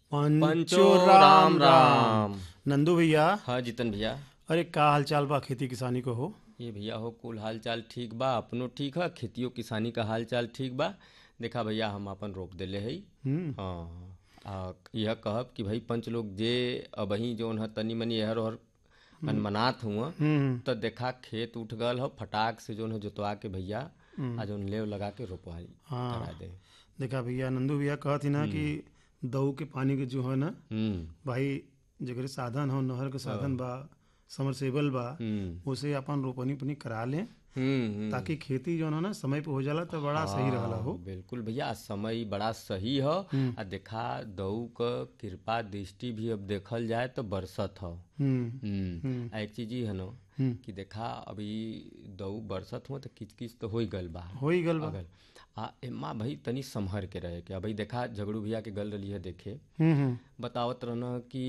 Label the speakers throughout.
Speaker 1: पंचो राम राम
Speaker 2: नंदू भैया
Speaker 1: हाँ जितन भैया
Speaker 2: अरे का हाल चाल बा खेती किसानी को हो
Speaker 1: ये भैया हो कुल हाल चाल ठीक बा अपनो ठीक है खेतियो किसानी का हाल चाल ठीक बा देखा भैया हम अपन रोप देले हई
Speaker 2: हम्म
Speaker 1: हाँ आ, यह कहब कि भाई पंच लोग जे अबही जौन है तनी मनी एहर ओहर मनमनात हुआ
Speaker 2: हम्म
Speaker 1: तो देखा खेत उठ गल हो फटाक से जौन है जोतवा के भैया आ जौन लेव लगा के रोपवाई
Speaker 2: हाँ।
Speaker 1: करा दे
Speaker 2: देखा भैया नंदू भैया कहत ही ना कि दऊ के पानी के जो है ना
Speaker 1: हम्म
Speaker 2: भाई जगह साधन हो नहर के साधन बा समरसेबल बा
Speaker 1: हम्म
Speaker 2: उसे अपन रोपनी पनी करा लें
Speaker 1: हम्म हम्म।
Speaker 2: ताकि खेती जो है ना समय पे हो जाला तो बड़ा सही रहला हो
Speaker 1: हाँ, बिल्कुल भैया समय बड़ा सही हो आ देखा दऊ क कृपा दृष्टि भी अब देखल जाए तो बरसत हो
Speaker 2: हम्म
Speaker 1: हम्म आ एक चीज ई है नो
Speaker 2: हम्म।
Speaker 1: कि देखा अभी दऊ बरसत हो तो किच किच तो हो ही गल बा
Speaker 2: हो ही गल बा
Speaker 1: अगल आ एम्मा भाई तनी संभर के रहे के अभी देखा झगड़ू भैया के गल रही है देखे
Speaker 2: हम्म हम्म
Speaker 1: बतावत रहना कि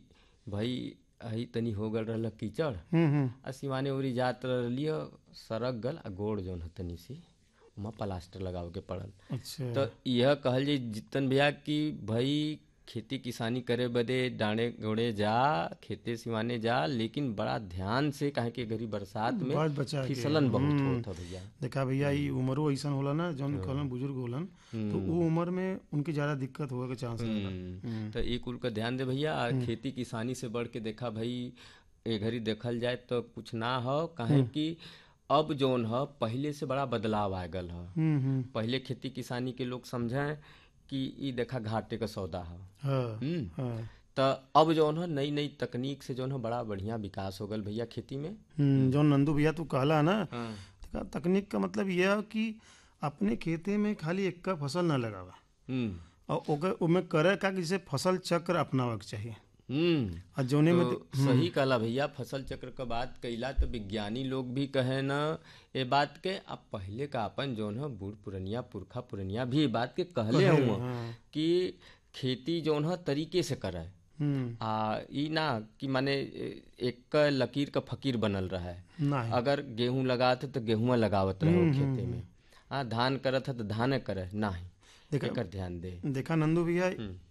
Speaker 1: भाई अही तनी हो गल रहल कीचड़
Speaker 2: हम्म हम्म
Speaker 1: आ सिवाने उरी जात रहलिय सरक गल आ गोड़ जौन है तनी सी वहाँ प्लास्टर लगावे के पड़ल
Speaker 2: अच्छा
Speaker 1: तो यह कहल जाई जितन भैया कि भाई खेती किसानी करे बदे डांडे गोड़े जा खेते सिवाने जा लेकिन बड़ा ध्यान से काहे कि गरी बरसात में
Speaker 2: बात बचा के
Speaker 1: फिसलन बहुत होत है भैया
Speaker 2: देखा भैया ई उम्रो ऐसन होला ना जौन कहलन बुजुर्ग होलन तो वो उम्र में उनकी ज्यादा दिक्कत होए के चांस रहेला
Speaker 1: हम्म, तो एक कुल का ध्यान दे भैया आ खेती किसानी से बढ़ के देखा भाई ए घड़ी देखल जाए तो कुछ ना हो काहे कि अब जौन ह पहले से बड़ा बदलाव आ गल ह
Speaker 2: हम्म हम्म
Speaker 1: पहले खेती किसानी के लोग समझें कि ई देखा घाटे का सौदा है
Speaker 2: हाँ
Speaker 1: हम्म
Speaker 2: हाँ
Speaker 1: तो अब जौन है नई नई तकनीक से जौन है बड़ा बढ़िया विकास हो गल भैया खेती में
Speaker 2: हम्म, जौन नंदू भैया तू कहला ना
Speaker 1: हाँ
Speaker 2: देखा तकनीक का मतलब यह है कि अपने खेते में खाली एक का फसल ना लगावा
Speaker 1: हम्म
Speaker 2: और ओकर ओमे करे का कि जैसे फसल चक्र अपनावे के चाहिए
Speaker 1: हम्म
Speaker 2: और जौने में
Speaker 1: तो सही कहला भैया फसल चक्र का बात कइला तो विज्ञानी लोग भी कहे न ए बात के अब पहले का अपन जौन है बूढ़ पुरनिया पुरखा पुरनिया भी ए बात के कहले हुआ
Speaker 2: हाँ
Speaker 1: कि खेती जौन है तरीके से करे
Speaker 2: हम्म
Speaker 1: आ ई ना कि माने ए- एक क लकीर का फकीर बनल रहा है
Speaker 2: नहीं
Speaker 1: अगर गेहूं लगाते तो गेहुआ लगावत रहो खेते में हाँ धान करत है तो धाने करे नहीं
Speaker 2: देखा-
Speaker 1: एकर ध्यान दे
Speaker 2: देखा नंदू भैया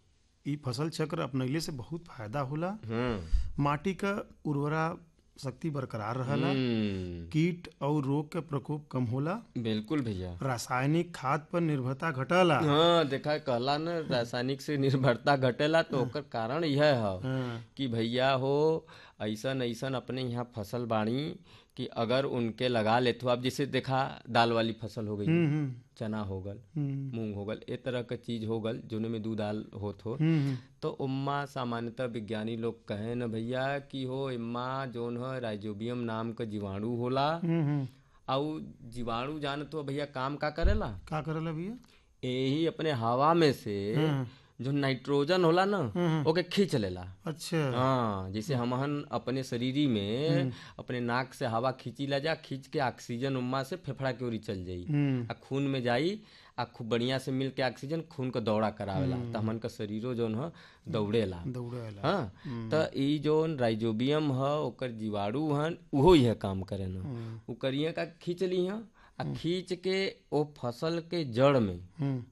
Speaker 2: ई फसल चक्र अपनैले से बहुत फायदा होला
Speaker 1: हम्म
Speaker 2: माटी का उर्वरा शक्ति बरकरार रहला
Speaker 1: हम्म,
Speaker 2: कीट और रोग के प्रकोप कम होला
Speaker 1: बिल्कुल भैया
Speaker 2: रासायनिक खाद पर निर्भरता घटला
Speaker 1: हाँ देखा कहला न रासायनिक से निर्भरता घटेला तो ओकर कारण यह है
Speaker 2: हाँ,
Speaker 1: कि भैया हो ऐसन ऐसन अपने यहाँ फसल बाड़ी कि अगर उनके लगा ले तो अब जैसे देखा दाल वाली फसल हो गई
Speaker 2: हम्म, हम्म,
Speaker 1: चना हो गल
Speaker 2: हम्म,
Speaker 1: मूंग हो गल ए तरह का चीज हो गल जोने में दू दाल होत हो
Speaker 2: हम्म,
Speaker 1: तो उम्मा सामान्यतः विज्ञानी लोग कहे न भैया कि हो इम्मा जोन है राइजोबियम नाम का जीवाणु होला
Speaker 2: हम्म, हम्म।
Speaker 1: और जीवाणु जान तो भैया काम का करेला
Speaker 2: का करला भैया
Speaker 1: यही अपने हवा में से
Speaker 2: हाँ।
Speaker 1: जो नाइट्रोजन होला ना
Speaker 2: हम्म।
Speaker 1: ओके खींच लेला
Speaker 2: अच्छा
Speaker 1: हाँ जैसे हमहन अपने शरीरी में अपने नाक से हवा खींची ला जा खींच के ऑक्सीजन उम्मा से फेफड़ा के ओरी चल जाई
Speaker 2: हम्म,
Speaker 1: आ खून में जाई आ खूब बढ़िया से मिल के ऑक्सीजन खून का दौड़ा करावेला तो हमन का शरीरो जौन ह दौड़ेला
Speaker 2: दौड़ेला
Speaker 1: हाँ तो ई जौन राइजोबियम ह ओकर जीवाणु हन उहो यह काम करे न उ करिए का खींच ली ह आ खींच के ओ फसल के जड़ में
Speaker 2: हम्म,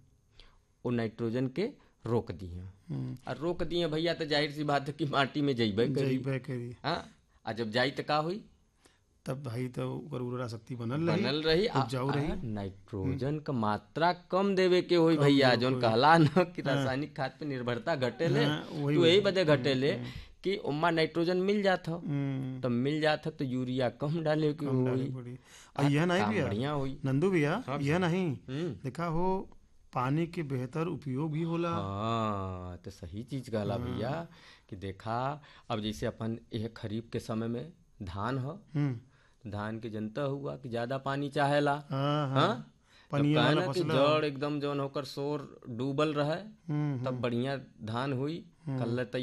Speaker 1: वो नाइट्रोजन के रोक दिए
Speaker 2: हम्म।
Speaker 1: और रोक दिए भैया तो जाहिर सी बात है कि माटी में जइबे करी
Speaker 2: जैबे करी
Speaker 1: हाँ आ जब जाई तो का हुई
Speaker 2: तब भाई तो ओकर उर्वरा शक्ति बनल रही
Speaker 1: बनल रही आ-
Speaker 2: उपजाऊ
Speaker 1: आ,
Speaker 2: रही।
Speaker 1: नाइट्रोजन का मात्रा कम देवे के होई भैया जौन कहला न कि रासायनिक खाद पे निर्भरता घटेले
Speaker 2: हाँ, वही
Speaker 1: तो यही बदे घटेले कि उम्मा नाइट्रोजन मिल जात हो
Speaker 2: हम्म,
Speaker 1: तब मिल जात हो तो यूरिया कम डाले के होई
Speaker 2: डाली पड़ी और यह नहीं
Speaker 1: काम
Speaker 2: भैया
Speaker 1: बढ़िया होई
Speaker 2: नंदू भैया यह नहीं
Speaker 1: हम्म
Speaker 2: देखा हो पानी के बेहतर उपयोग भी होला
Speaker 1: हाँ तो सही चीज कहला भैया कि देखा अब जैसे अपन यह खरीफ के समय में धान हो
Speaker 2: हम्म
Speaker 1: धान के जनता हुआ कि ज्यादा पानी चाहेला
Speaker 2: हाँ हाँ
Speaker 1: हाँ तो
Speaker 2: पनिया
Speaker 1: कहे
Speaker 2: वाला
Speaker 1: ना कि
Speaker 2: फसल
Speaker 1: जड़ एकदम जौन होकर शोर डूबल रहे
Speaker 2: हम्म
Speaker 1: तब बढ़िया धान हुई कल